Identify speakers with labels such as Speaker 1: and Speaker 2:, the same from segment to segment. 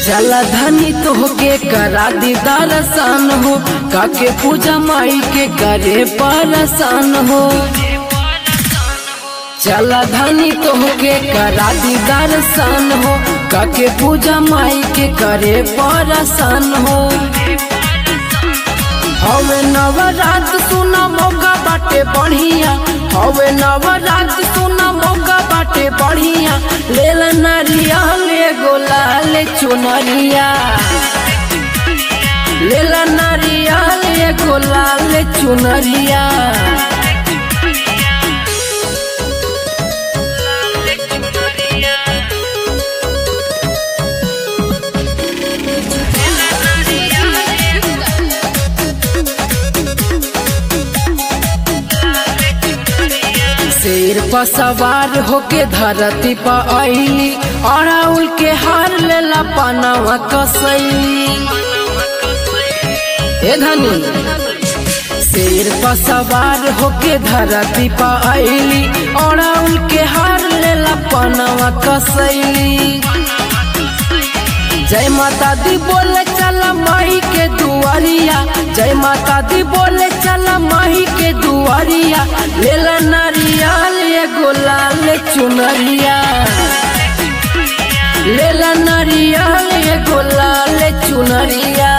Speaker 1: चला धनी तोहके करा दी दर्शन हो काके पूजा माई के करे परसान हो चला धनी तोहके करा दी दर्शन हो काके पूजा माई के करे परसान हो हवे नवरात सुना मौका बाटे बढ़िया हवे नवरात सुना मौका बाटे बढ़िया लेल नरिया ले गोला ले चुनरिया लेल नरिया ले गोला ले चुनरिया शेर पर सवार होके धरती पर अली अड़ाउल के हार लेला पनावा कसैली ए धनी शेर पर सवार होके धरती पर अली अड़ाउल के हार लेला पनावा कसैली जय माता दी बोले चला माही के दुआरिया जय माता दी बोले चला माही के दुआरिया लेला नारिया ले गोला ले चुनरिया लेला नारिया ले गोला ले चुनरिया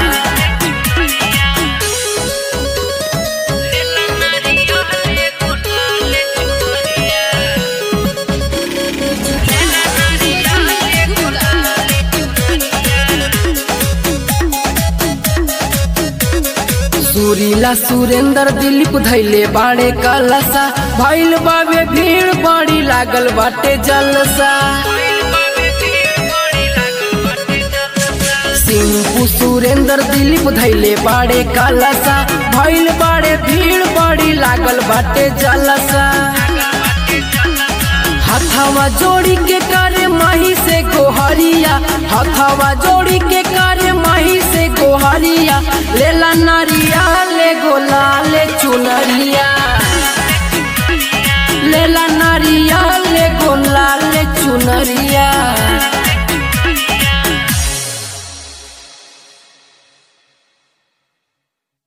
Speaker 1: सुरीला सुरेंद्र दिलीप धैले बाड़े कलसा भैल बाबे भीड़ बड़ी लागल बाटे जलसा सिंपू सुरेंद्र दिलीप धैले बाड़े कलसा भैल बाड़े भीड़ बड़ी लागल बाटे जलसा हथवा जोड़ी के करे माही से गोहरिया हथवा जोड़ी के करे माही से गोहरिया लेला नारिया ले गोला ले चुनरिया